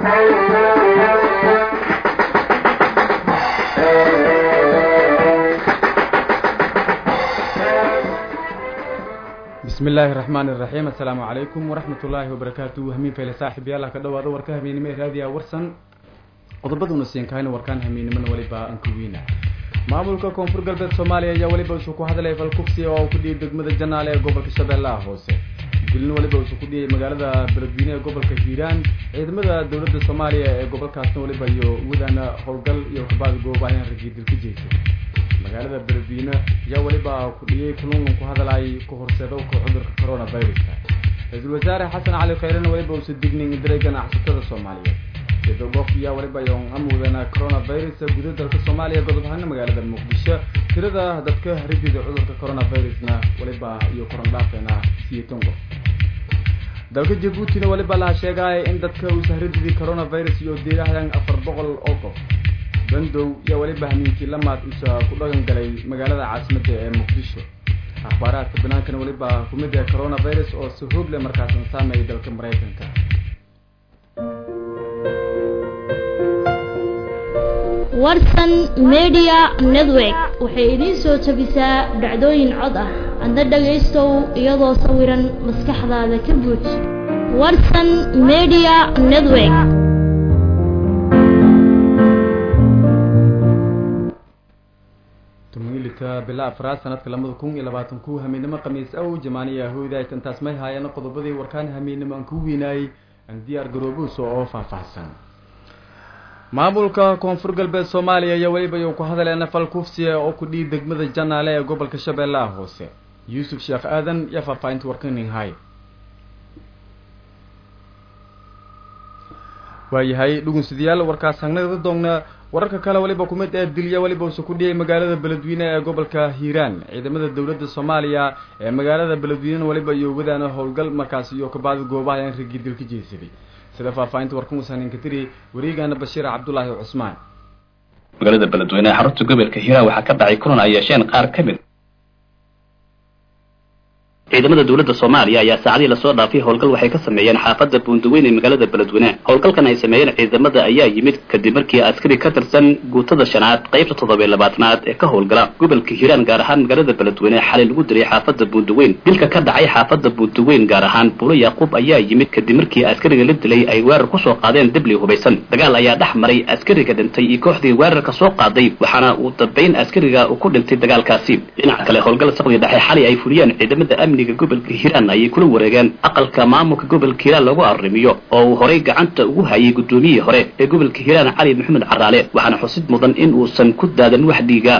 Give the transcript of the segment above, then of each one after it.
bismi illaahi raxmaan iraxiim assalaamu calaykum waraxmat ullaahi wabarakaatu hamiin fayle saaxib yaala ka dhawaada warka habeennimo ee raadiya warsan qodobaduna siinkahayna warkaan habeennimona weliba aan ku weyna maamulka koonfur galbeed soomaaliya ayaa weliba isu ku hadlay falkufsi oo ku dhiyay degmada janaale ee gobolka shabeellaha hoose dilin weliba isu ku dhiyay magaalada beledweyne ee gobolka hiiraan ciidamada dowladda soomaaliya ee gobolkaasna weliba iyo wadana howlgal iyo kabaad goobaayaan ragii dil ka jeysay magaalada beledweyne ayaa weliba ku dhiyay kulungan ku hadalay ku horseedowka cudurka coronaviruska ra-iisul wasaare xasan cali khayrena weliba uusa dignin diray ganacsatada soomaaliyeed sidogof ayaa weliba yoon amuudana coronavirus guda dalka soomaaliya godob ahaana magaalada muqdisho tirada dadka haridida cudurka coronavirusna weliba iyo korondhaafeena siyeetan qof dalka jabuutina weliba laha sheegaya in dadka uusa harididii coronavirus iyo diirahdan afar boqol oo qof bandow yaa weliba hamiinkii lamaad uusa ku dhagan galay magaalada caasimadda ee muqdisho akhbaaraadka banaankana weliba kumid ah coronavirus oo si hoog leh markaasan saameeyay dalka maraykanka warsan media network waxay idiin soo jabisaa dhacdooyin cod ah adna dhagaystow iyadoo sawiran maskaxdaada ka buuj warsan media network tumilita bila afraad sanadka labada kun iyo labaatan ku hameennimo khamiis aw jamaaniya hooydaay intaas may haayeen qodobadii warkaan hameennimo aan ku weynaayey aan diyaar garoobuusa oo faahfaahsan maamulka koonfur galbeed soomaaliya ayaa weliba iyou ku hadaleena fal kufsiya oo ku dhihi degmada janaale ee gobolka shabeellaha hoose yuusuf sheekh aadan iyo faahfaahinta warkaninhay waayahay dhugunsidayaal warkaas hangnada doogna wararka kale weliba kumid ee dilya weliba uuse ku dhiyay magaalada beledweyne ee gobolka hiiraan ciidamada dowladda soomaaliya ee magaalada beledweynena weliba iyo wadaana howlgal markaas iyo kabaadi goobaha aan ragii dil ka jeesaday sida faahfaahinta warkan wasaanin ka tiri wareegana bashiir cabdulaahi cusmaan magaalada beledweyne ee xarunta gobolka hiiraan waxaa ka dhacay kulan ay yeesheen qaar ka mid ciidamada dowladda soomaaliya ayaa saacadii lasoo dhaafay howlgal waxay ka sameeyeen xaafadda buundaweyn ee magaalada beledweyne howlgalkan ay sameeyeen ciidamada ayaa yimid kadib markii askari ka tirsan guutada shanaad qaybta toddobiyo labaatanaad ee ka howlgala gobolka hiiraan gaar ahaan magaalada beledweyne xalay lagu diray xaafadda buundaweyn dilka ka dhacay xaafadda buundaweyn gaar ahaan buulo yaaquub ayaa yimid kadib markii askariga la dilay ay weerar kusoo qaadeen dibli hubaysan dagaal ayaa dhex maray askariga dhintay iyo kooxdii weerarka soo qaaday waxaana uu dambayn askariga uu ku dhintay dagaalkaasi dhinaca kale howlgal saqdi dhexe xalay ay fuliyeen ciidamada amniga gobolka hiiraan ayay kula wareegeen aqalka maamulka gobolka hiiraan lagu arrimiyo oo uu horay gacanta ugu hayay guddoomiyihii hore ee gobolka hiiraan cali maxamed caraale waxaana xusid mudan in uusan ku daadan wax dhiiga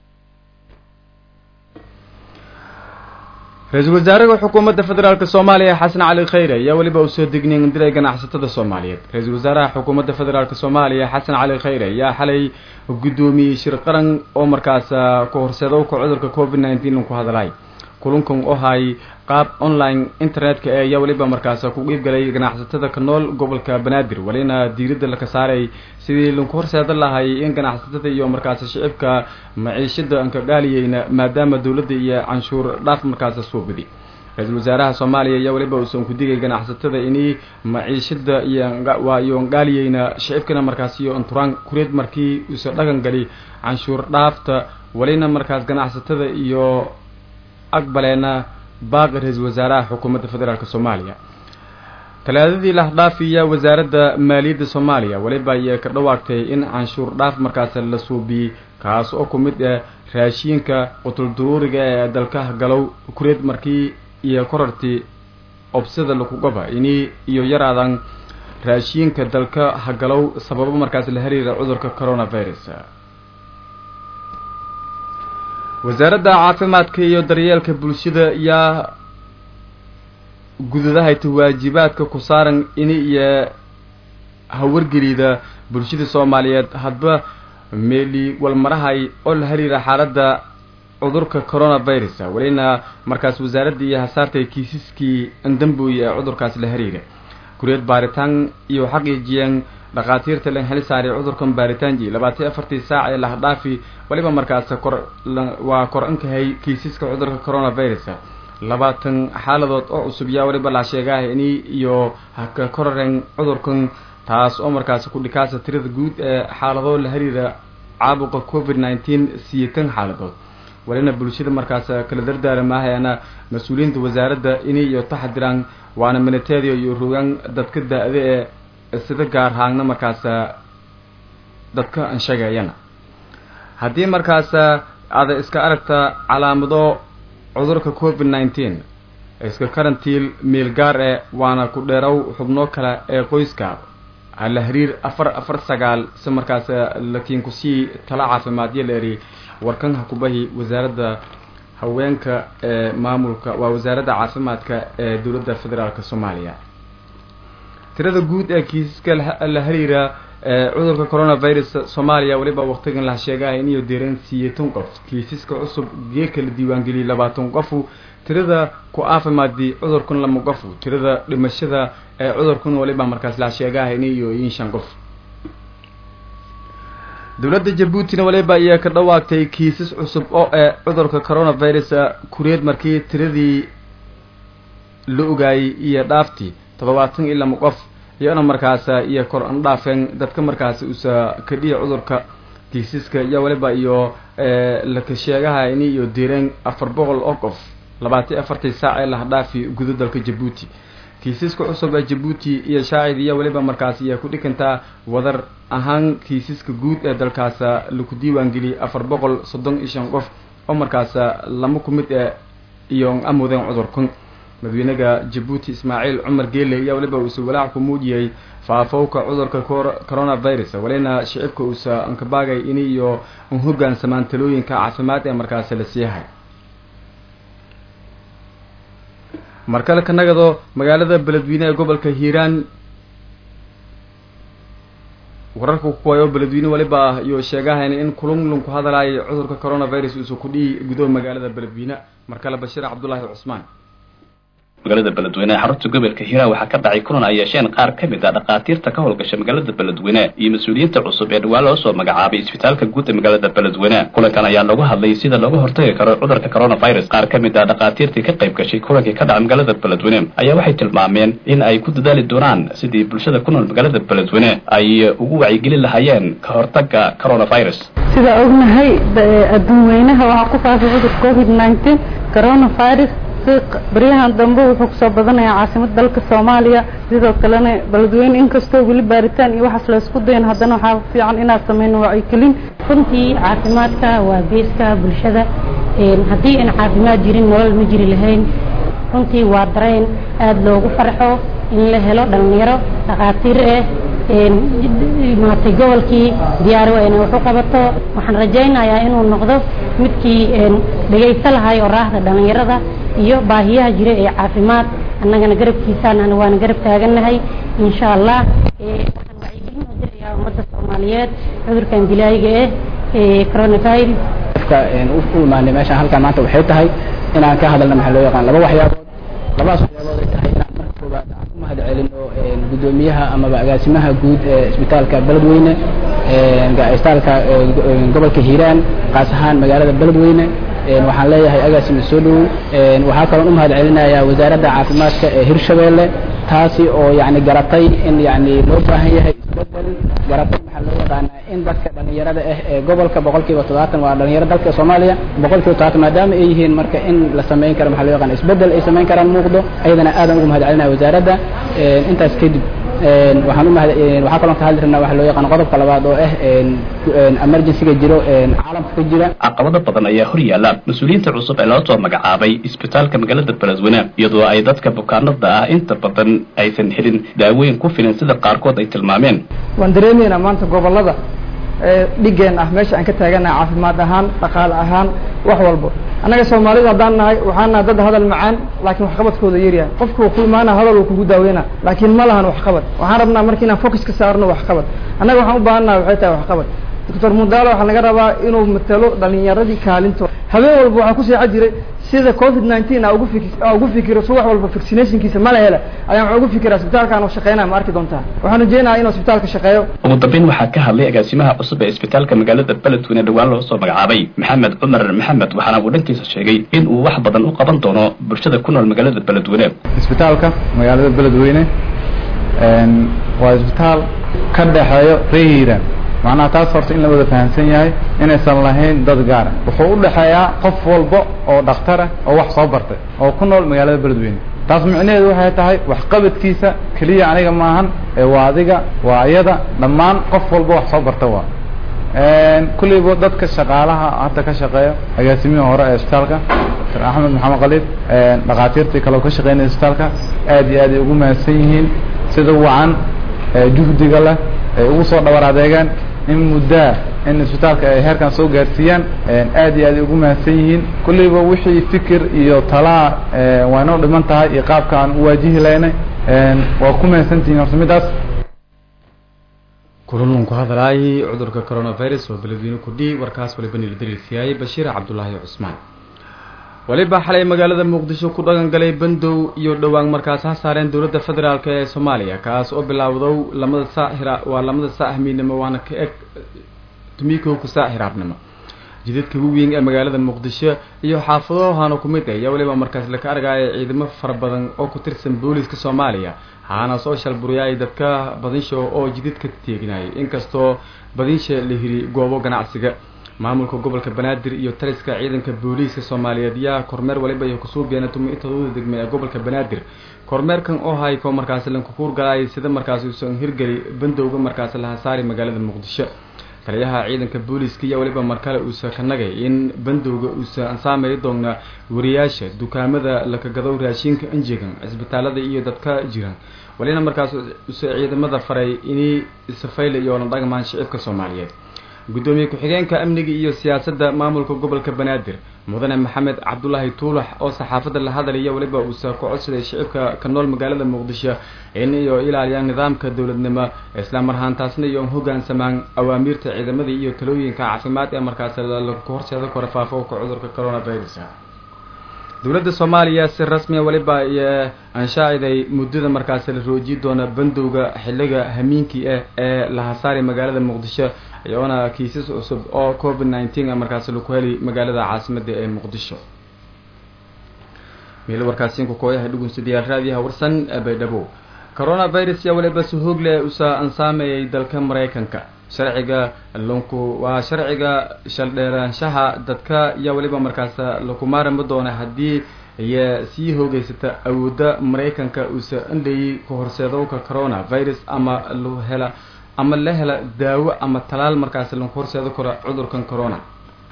ra-iisul wasaaraha xukuumadda federaalk soomaaliya xasan cali khayre ayaa weliba uu soo dignin diray ganacsatada soomaaliyeed ra-iisul wasaaraha xukuumadda federaalk soomaaliya xasan cali khayre ayaa xalay guddoomiyey shir qaran oo markaas ku horseedowka cudurka covid nineteen ku hadlay kulankan oo hay qaab online internetka ee ayaa weliba markaas ku qiibgalay ganacsatada ka nool gobolka banaadir welina diiradda laka saaray sidii laku horseedan lahay in ganacsatada iyo markaas shicibka maciishada aan ka dhaaliyeyna maadaama dowladda iyo canshuur dhaaf markaas suubidi ra-iisul wasaaraha soomaaliya ayaa weliba uusan ku digay ganacsatada inay maciishada iyo iyo dhaaliyeyna shicibkana markaas iyo anturaan kureed markii uusa dhagan gali canshuur dhaafta welina markaas ganacsatada iyo aqbaleena baaqi ra-iisul wasaaraha xukuumadda federaalk soomaaliya talaadadii lahdhaafiya wasaaradda maaliyadda soomaaliya weliba ayay ka dhawaagtay in canshuur dhaaf markaas la suubiyey kaas oo ku mid ah raashiinka qutulduruuriga ee dalka galow kureed markii iyo korartii obsada lakugaba ini iyo yaraadan raashiinka dalka hagalow sababo markaas la xiriira cudurka coronavirus wasaaradda caafimaadka iyo daryeelka bulshada ayaa gudadahayta waajibaadka ku saaran in iyo hawargelida bulshada soomaaliyeed hadba meeli walmarahay oo la xiriira xaaladda cudurka coronavirus welina markaas wasaaradda iyo hasaartay kiisaskii andamboy ee cudurkaas la xiriira kureed baaritaan iyo xaqiijiyeen dhakhaatiirta len heli saaray cudurkan baaritaanji labaatan afartii saac ee lahdhaafi weliba markaas kor waa kor ankahay kiisaska cudurka coronavirus labaatan xaaladood oo cusub yaa weliba la sheegaah ini iyo haka koraren cudurkan taas oo markaasi ku dhikaasa tirada guud ee xaaladoo la xiriira caabuqa covid nineteen siyeetan xaaladood walina bulshada markaas kala dardaaramaahayana mas-uuliyiinta wasaaradda inay iyo taxadiraan waana minateedio iyo rogaan dadka da-da ee sida gaar haagna markaas dadka ansheegayana haddii markaas aada iska aragta calaamado cudurka covid nineteen iska karantiil meel gaar ee waana ku dheerow xubnoo kale ee qoyska hala hariir afar afar sagaal si markaas lakiin kusii tala caafimaadyo leeri warkan hakubahi wasaaradda haweenka ee maamulka waa wasaaradda caafimaadka ee dowladda federaalk soomaaliya tirada guud ee kiisaska la hariira cudurka coronavirus soomaaliya weliba waqtigan la sheegahay iniyo deereen siyeetan qof kiisaska cusub geeka la diiwaangeliyay labaatan qofu tirada ku caafimaadi cudurkan lama qofu tirada dhimashada ee cudurkan waliba markaas la sheegahay iniyo in shan qof dowladda jabuutina waliba ayaa ka dhawaagtay kiisas cusub oo ee cudurka coronavirus kureed markii tiradii la ogaayay iyo dhaaftii toddobaatan iyo lama qof iyona markaas iyo kor an dhaafeen dadka markaas usa kadhiya cudurka kiisaska iyo waliba iyo laka sheegahayni iyo direen afar boqol oo qof labaatan afartii saac ee lahadhaafi guda dalka jabuuti kiisaska cusub ee jabuuti iyo shaacid iyo waliba markaas iyo ku dhikantaa wadar ahaan kiisaska guud ee dalkaas laku diiwaangeliyay afar boqol soddon iyo shan qof oo markaas lama ku mid ee iyo amudeen cudurkan madaxweynaha jabuuti ismaaciil cumar geele ayaa waliba uusa walaac ku muujiyey faafowka cudurka coronavirus walina shicibka uusa ankabaagay in iyo un hogaansamaan talooyinka caafimaad ee markaasi la siiyahay markale ka nagado magaalada beledweyne ee gobolka hiiraan wararka kuwaay oo beledweyne waliba ah iyo sheegahayn in kulunlun ku hadalaayay cudurka coronavirus uusa ku dhihi gudo magaalada beledweyne markale bashiir cabdullaahi cusmaan magaalada beledweyne ee xarunta gobolka hiiraan waxaa ka dhacay kulan ay yeesheen qaar ka mid a dhakhaatiirta ka howlgasha magaalada beledweyne iyo mas-uuliyiinta cusub ee dhawaan loo soo magacaabay isbitaalka guud ee magaalada beledweyne kulankan ayaa lagu hadlay sida looga hortagi karo cudurka coronavirus qaar ka mid a dhakhaatiirtii ka qayb gashay kulankii ka dhacay magaalada beledweyne ayaa waxay tilmaameen in ay ku dadaali doonaan sidii bulshada ku nool magaalada beledweyne ay ugu wacyigelin lahaayeen ka hortaga coronavirus sida ognahay adduun weynaha waxaa ku faafay cudur covid nineteen coronavirus baryahan dambe wuxuu kusoo badanayaa caasimada dalka soomaaliya sidoo kalena beledweyne inkastoo weli baaritaan iyo waxaas laysku dayan haddana waxaa fiican inaad sameyno wacyigelin runtii caafimaadka waa geeska bulshada haddii aan caafimaad jirin nolol ma jiri lahayn runtii waa dareen aada loogu farxo in la helo dhalinyaro dhakhaatiir ah maatay gobolkii diyaari waa inay wax u qabato waxaan rajaynayaa inuu noqdo midkii dhegaysto lahay oo raahda dhalinyarada iyo baahiyaha jira ee caafimaad annagana garabkiisaan waana garab taagannahay insha allah waxaan wacyigelin u dirayaa ummadda soomaaliyeed cudurkan dilaayiga ah ee coronavirus u imaanay meeshaan halkaa maanta waxay tahay inaan ka hadalna maxaa loo yaqaan laba waxyaabood labadaas waxyaabood ay tahay inaan marka koowaad aan ku mahad celino guddoomiyaha amaba agaasimaha guud ee isbitaalka beledweyne isbitaalka gobolka hiiraan kaas ahaan magaalada beledweyne waxaan leeyahay agaasima soo dhowow waxaa kaloon u mahad celinayaa wasaaradda caafimaadka ee hirshabeelle taasi oo yani garatay in yani loo baahan yahay isbedel garatay maxaa loo yaqaanaa in dadka dhalinyarada ah ee gobolka boqol kiiba toddobaatan waa dhalinyaro dalka soomaaliya boqol kiiba toddobaatan maadaama ay yihiin marka in la samayn karo maxaa loo yaqaana isbedel ay samayn karaan muuqdo ayadana aadan ugu mahad celinaya wasaaradda intaas kadib waxaan u mahad waxaa kaloo ka hadli rabnaa waxa loo yaqaan qodobka labaad oo ah emergencyga jiro caalamka ka jira caqabado badan ayaa hor yaalla mas-uuliyiinta cusub ee loo soo magacaabay isbitaalka magaalada beledweyne iyadoo ay dadka bukaanada ah inta badan aysan helin daawooyin ku filan sida qaarkood ay tilmaameen waan dareemaynaa maanta gobolada dhigeen ah meesha aan ka taaganahay caafimaad ahaan dhaqaale ahaan wax walbo annaga soomaalida haddaan nahay waxaan nahay dad hadal macaan laakiin waxqabadkooda yaryahay qofku ku imaana hadal uu kugu daaweyna laakiin ma lahan waxqabad waxaan rabnaa marka inaan focus ka saarno waxqabad annaga waxaan u baahan nahay waxay tahay waxqabad doctor mudaalo waxaa laga rabaa inuu matalo dhalinyaradii kaalintooda habeen walba waxaa ku seexa jiray sida covid nineteen a ugu fik ugu fikiro subax walba vaccinationkiisa mala hela ayaan waxaa ugu fikiraa isbitaalkaan oo shaqeynaya ma arki doontaa waxaan rajeynayaa inuu isbitaalka shaqeeyo ugu dambeyn waxaa ka hadlay agaasimaha cusub ee isbitaalka magaalada beledweyne dhawaan loo soo magacaabay maxamed cumar maxamed waxaana uu dhankiisa sheegay in uu wax badan u qaban doono bulshada ku nool magaalada beledweyne isbitaalka magaalada beledweyne waa isbitaal ka dhexeeyo reer hiiraan macnaha taas horta in la wada fahamsan yahay inaysan lahayn dad gaara wuxuu u dhexeeyaa qof walba oo dhakhtar ah oo wax soo bartay oo ku nool magaalada beledweyne taas micnaheedu waxay tahay waxqabadkiisa keliya aniga maahan ee waa adiga waa iyada dhammaan qof walba wax soo barta waa kulleyba dadka shaqaalaha hadda ka shaqeeya agaasimihii hore ee isbitaalka dr axmed maxamed khaliid dhakhaatiirtii kale oo ka shaqeynaya isbitaalka aad iyo aad ay ugu mahadsan yihiin sida wacan juhdiga leh ay ugu soo dhabar adeegaan in muddaa in isbitaalka ay heerkan soo gaarsiiyaan aad iyo aad ay ugu mahadsan yihiin kulleyba wixii fikir iyo talaa waa inoo dhiman tahay iyo qaabka aan u waajihi laynay waa ku mahadsantihiin horta midaas kululun ku hadlaayay cudurka coronavirus oo beledweyne kudhi warkaas waliba nila dariirsiyaayay bashiir cabdulaahi cusmaan waliba xalay magaalada muqdisho ku dhaqan galay bandow iyo dhowaan markaas ha saareen dowladda federaalk ee soomaaliya kaas oo bilaawdow lamada saaxira waa lamada saa ahmiidnimo waana ka eg tumikowka saa xiraabnimo jidadka waweyn ee magaalada muqdisho iyo xaafadahohana ku mid ah ayaa waliba markaas laka argaya ciidamo fara badan oo ku tirsan booliiska soomaaliya haana soo shalburiyay dadka badinsha oo jidadka teeginayay inkastoo badinsha la hiri goobo ganacsiga maamulka gobolka banaadir iyo taliska ciidanka booliiska soomaaliyeed yaa kormeer waliba iyo kusuubiyeena tumi intadooda degme ee gobolka banaadir kormeerkan oo hayko markaasi lankukuur galaayay sida markaasi uusan hirgeli bandowga markaasi laha saari magaalada muqdisho taliyaha ciidanka booliiska iyo waliba markale uusa ka nagay in bandowga uusa ansaamay doona wariyaasha dukaamada lakagadow raashinka anjegan cisbitaalada iyo dadka jiran walina markaas usa ciidamada faray inay safayla iyo la dhagmaan shicibka soomaaliyeed gudoomiye ku-xigeenka amniga iyo siyaasadda maamulka gobolka banaadir mudane maxamed cabdulaahi tuulax oo saxaafadda la hadlaya waliba uusa ku codsaday shicibka ka nool magaalada muqdisho in iyo ilaaliyaan nidaamka dowladnimo islamar ahaantaasna iyo hogaansamaan awaamiirta ciidamada iyo talooyinka caafimaad ee markaas lagu horseeda kora faafooka cudurka coronavirus dowladda soomaaliya si rasmiya waliba iyo anshaaciday muddada markaas la roojiyi doona bandowga xiliga hamiinkii ah ee la hasaari magaalada muqdisho iyoona kiisas cusub oo covid nineteen markaas laku heli magaalada caasimada ee muqdisho meel warkaasiinku kooyaha dhugunsidayaal raadiyaha warsan baydhabo coronavirus yaa waliba si hoog leh usa ansaamayay dalka maraykanka sharciga lunku waa sharciga shaldheeraanshaha dadka yaa waliba markaas laku maarami doona haddii iyo sii hoogeysata awoodda maraykanka uusa andhayay ku horseedowka coronavirus ama lu hela ama la hela daawo ama talaal markaas lagu horseedo karo cudurkan corona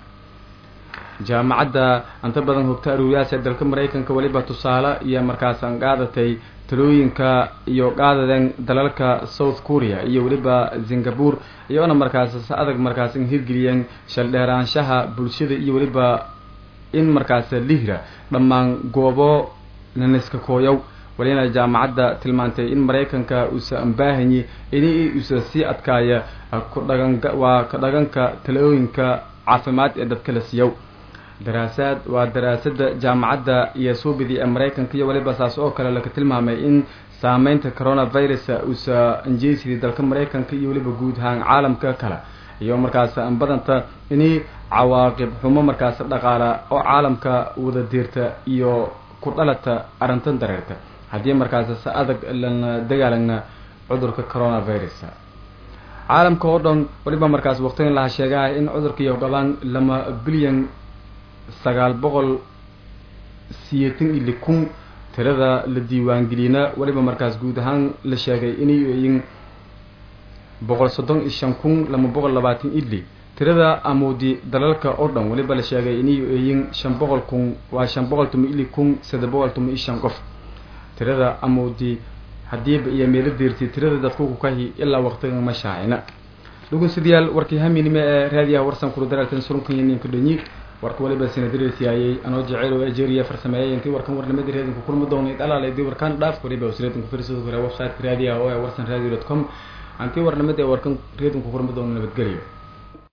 jaamacadda inta badan hogta aruuriyaas ee dalka maraykanka waliba tusaale iyo markaas aan qaadatay talooyinka iyo qaadadeen dalalka south korea iyo weliba singapore iyoona markaas si adag markaas in hirgeliyeen shaldheeraanshaha bulshada iyo weliba in markaas lihira dhammaan goobo naniska kooyow walina jaamacadda tilmaantay in maraykanka uusa ambaahanyi in uusa sii adkaaya kudhagan waa ka dhaganka talooyinka caafimaad ee dadka la siiyow daraasaad waa daraasada jaamacadda iyo suubidi ee maraykanka iyo waliba saas oo kale laka tilmaamay in saameynta coronavirus uusa anjeysidii dalka maraykanka iyo weliba guud ahaan caalamka kale iyo markaas badanta ini cawaaqib xumo markaas dhaqaala oo caalamka wada diirta iyo ku dhalata arrintan dareerta haddii markaas si adag lana dagaalana cudurka coronavirus caalamka oo dhan waliba markaas waqtigan laha sheegaha in cudurka iyo qabaan lama bilyan sagaal boqol siyeetan iyo kun tirada la diiwaangeliyna waliba markaas guud ahaan la sheegay inay yihiin boqol soddon iyo shan kun lama boqol labaatan idli tirada amoodi dalalka oo dhan waliba la sheegay inay yihiin shan boqol kun waa shan boqol tuma ili kun saddex boqol tuma iyo shan qof tirada amoodi hadiiba iyo meelo deertay tirada dadku ku kahi ilaa waqtigan ma shaacina dhugunsidayaal warkii haminime ee raadiyaha warsan kula daraaltan surunkan ninka dhanyi warka waliba sinadirisiyaayay anoo jeceyl oo algeria farsameeyay intii warkan warnimadii reedinku kulmi doonay dhalaalaydi warkaan dhaaf waliba wasreedinku firsadu kale website-ka raadiyaha oo ee warsan radio dot com antii warnimada ee warkan reedinku kulmi doono nabadgelyo